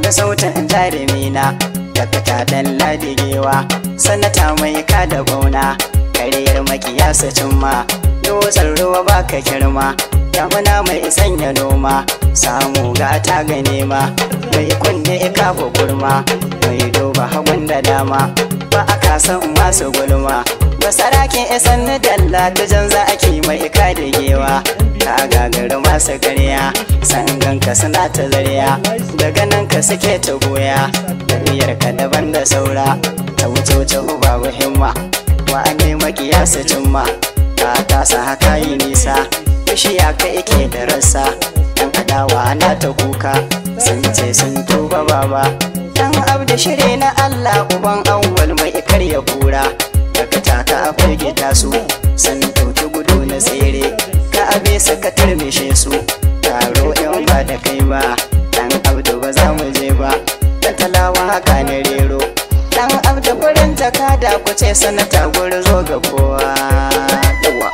da sautin jarumina da fita dan ladigewa sanata mai kada bauna kariyar makiyasa cimma dutsen ruwa baka girma damuna mai sanya noma samu gata ga nema mai kunne kafa kurma mai duba hagun da dama ba a kasan masu gulma basarake isan na dalla ta jan za ake mai ka da gewa ka gagari masu karya sanganka suna ta zariya daga nan ka suke ta goya tafiyar ka daban da saura ta wuce wuce babu himma wa ne makiya su cimma ka tasa haka yi nisa bishiya ka ike da rassa dan adawa na ta kuka sun ce sun tuba baba dan abda shiri na Allah uban awwal mai karya kura daga taka a firgita su sun dauki gudu na tsere ka abe su ka turmishe su taro in ba da kai ba dan abdu ba za mu je ba dan talawa haka na rero dan abdu gurin jakada ku ce sanata guri zo ga kowa yawa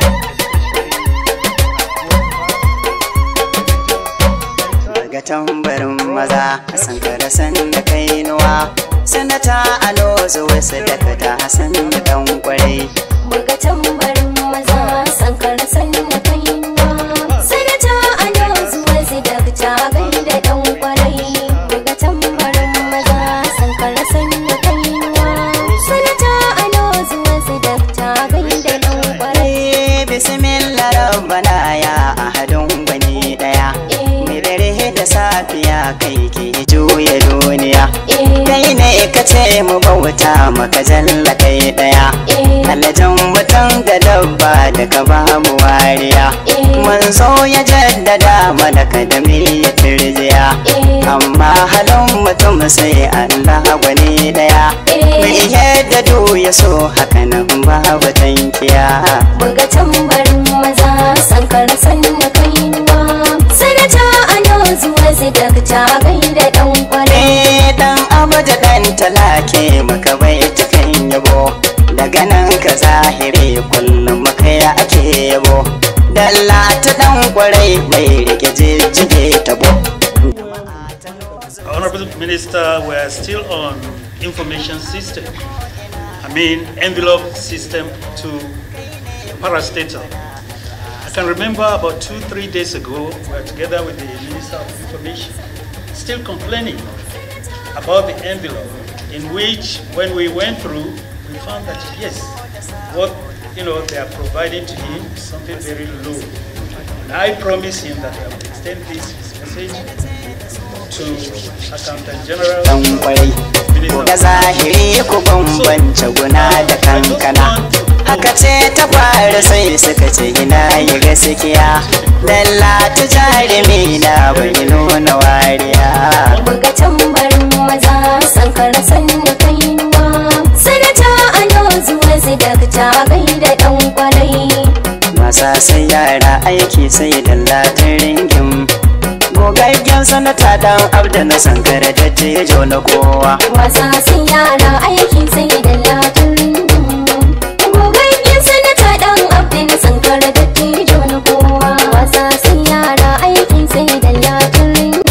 daga tambarin maza san kada san da kai nuwa sanata alo zuwa sadaka ta hasan da dan kwarai Buga tambarin maza sankara sanya kaiwa Sanata ana zuwa zidakta gaida dan kwarai Buga tambarin maza sankara sanya kaiwa Sanata ana zuwa zidakta gaida dan kwarai Eh, bismillah rabbana ya ahadun gwani daya mai dare da safiya kai ke juya duniya kai ne ka ce mu bauta maka jalla kai daya kallajin mutum da dabba da ka ba mu wariya manzo ya jaddada mana kadami ya turjiya amma halin mutum sai Allah gwani daya mai yadda du ya so haka nan babu tankiya Buga tambarin maza sankara sanya kaiwa Sanata ana zuwa zidakta gaida dan kwarai Eh dan abuja dan talake maka bai cikin yabo daga nan ka zahiri kullum maka ya ake yabo dalla ta dan kwarai mai rike jijjige tabo Honorable Minister, we are still on information system. I mean, envelope system to parastatal. I can remember about two, three days ago, we were together with the Minister of Information, still complaining about the envelope, in which, when we went through, we found that yes, what you know they are providing to him is something very low. And I promise him that I will extend this his message to Accountant General. dan kwarai da zahiri ku bambance guna da kankana haka ce ta fara sai suka ce ina yi gaskiya dalla ta jarumi na bai nuna wariya Buga tambarin maza sankara sanya kaiwa Sanata ana zuwa zidakta gaida dan kwarai masa sai yara aiki sai dallatin ringin gogaggen sanata dan abda na sankara da jejo na kowa Wasa sun yara aiki sai da latin Gogaggen sanata dan abdi na sankara da tijo na kowa Wasa sun yara aiki sai da latin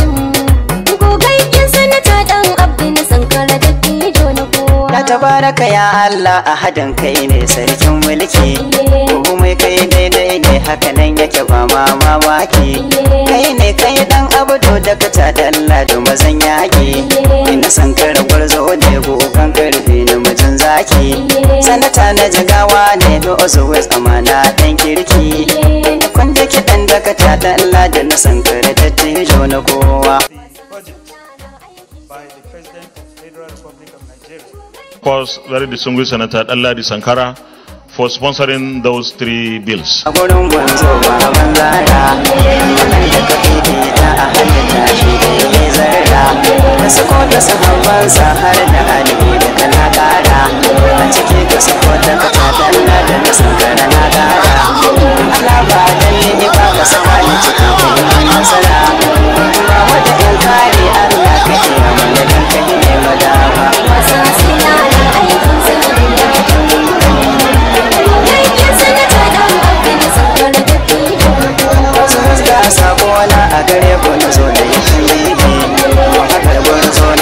Gogaggen sanata dan abdi na sankara da tijo na kowa na tabaraka ya Allah a hadin kai ne sarkin mulki komai kai daidai ne haka nan yake ba ma mamaki kai ne kai dan abudu da kata da Allah da mazan yaki ina san kare gwarzo ne gogan karfi na mijin zaki sanata na jigawa ne da always amana dan kirki kun da kiɗan da kata da Allah da na san kare da tijo na kowa Budget by the President of Federal Republic of Nigeria. Of course, very distinguished Senator Alladi Sankara for sponsoring those three bills. a gurin gwanzo ba banzara wannan da ka fifita a halitta shi da ya zarra da sako da sahabbansa har da alibi da kana kara a ciki ka sako da ka tadalla da na sankara na kara Allah ba dan ni ba ka saka ni cikin kai nasara ba wata in kare Allah ka ke mana dan ka ne madawa Wasa sun yara aiki sai da latin Gogaggen sanata dan abdi na sankara da tijo na kowa wasu fuska sako na a gare ku na zo da yin shirye hakar gwarzo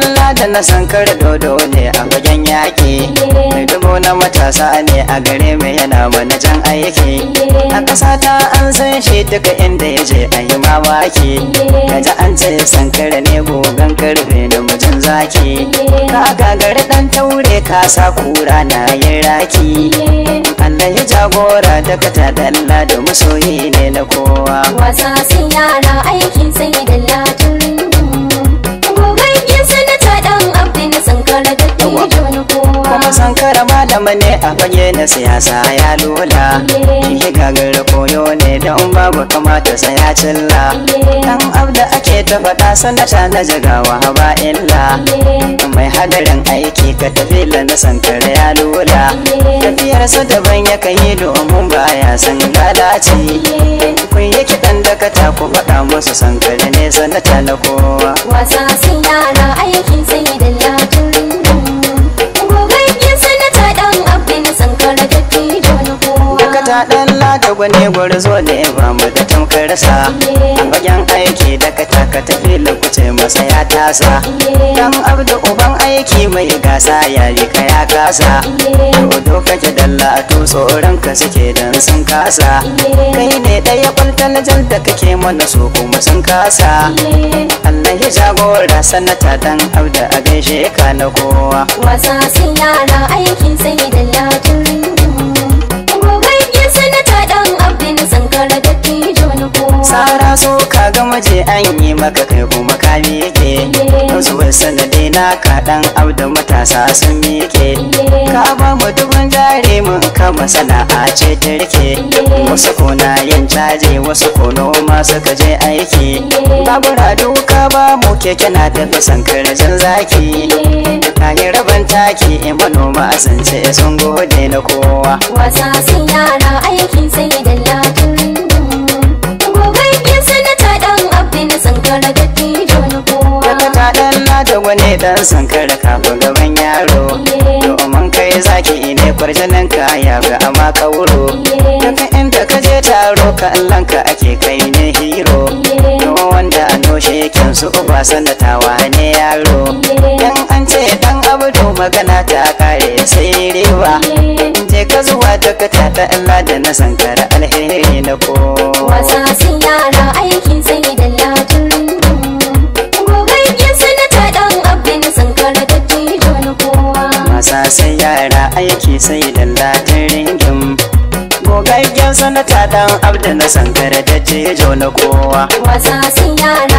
ɗalla da na sankar dodo ne a fagen yaƙi mai dubo na matasa ne a gare mai yana manajan aiki a ƙasa ta an san shi duka inda ya je a yi mamaki kaji an ce sankar ne gogon karfe da mijin zaki ka gagari ɗan taure ka sa kura na yin raki Allah ya jagora daga ta ɗalla da masoyi ne na kowa wasa sun yara aikin sai da latin gogaggen sanata dan abdin sankara da tijo na kowa kuma sankara malama ne a fage na siyasa ya lula shi gagar koyo ne don babu kamata sa ya cilla dan abda ake ta faɗa sanata na jagawa ba illa mai hadarin aiki ka tafi na sankara ya lula tafiyarsa daban ya kai domin baya san lalaci kun yi kiɗan da ka ku faɗa musu sankara ne sanata na kowa wasa sun yara aikin sai da latin gogaggen sanata dan abdin sankara da tijo na kowa Daga ta ɗan lada gwani gwarzo ne ba mu da tamkarsa A fagen aiki daga taka tafi lokuce masa ya tasa Dan abdu uban aiki mai gasa ya ka ya kasa Dodo kake dalla to tsoron ka suke dan sun kasa Kai ne ɗaya kwaltal jal da kake mana so kuma sun kasa Allah ya jagora sanata dan abdu a gaishe ka na kowa wasa sun yara aikin sai da latin gogaggen sanata dan abdin sankara da tijo na kowa Sara so ka ga maje an yi maka kai kuma ka miƙe Wasu bai sanadi na ka ɗan auda matasa sun miƙe Ka ba mu dubin jari mun kama sana'a ce ta rike Wasu kona yin caji wasu ko noma suka je aiki Babura duka ba mu keke na tafi sankar jan zaki Ka yi rabin taki in manoma sun ce sun gode na kowa wasa sun yara aikin sai da latin gogaggen sanata dan abdin sankara da tijo na kowa Daga ta ɗan da wani ɗan sankara kafin gaban yaro Domin kai zaki ne kwarjanin ka ya ga ama kauro Daga inda ka je taro ka ka ake kai ne hero Domin wanda a noshe yakin su uba sanatawa ne yaro Dan an ce dan abdu magana ta kare sai riba Je ka zuwa daga ta ɗan da na sankara alheri na kowa wasa sun yara aikin sai da latin gogaggen sanata dan abdin sankara da tijo na kowa Masa sai yara aiki sai dallatin ringin Gogaggen sanata dan abda na sankara da jejo na kowa wasa sun yara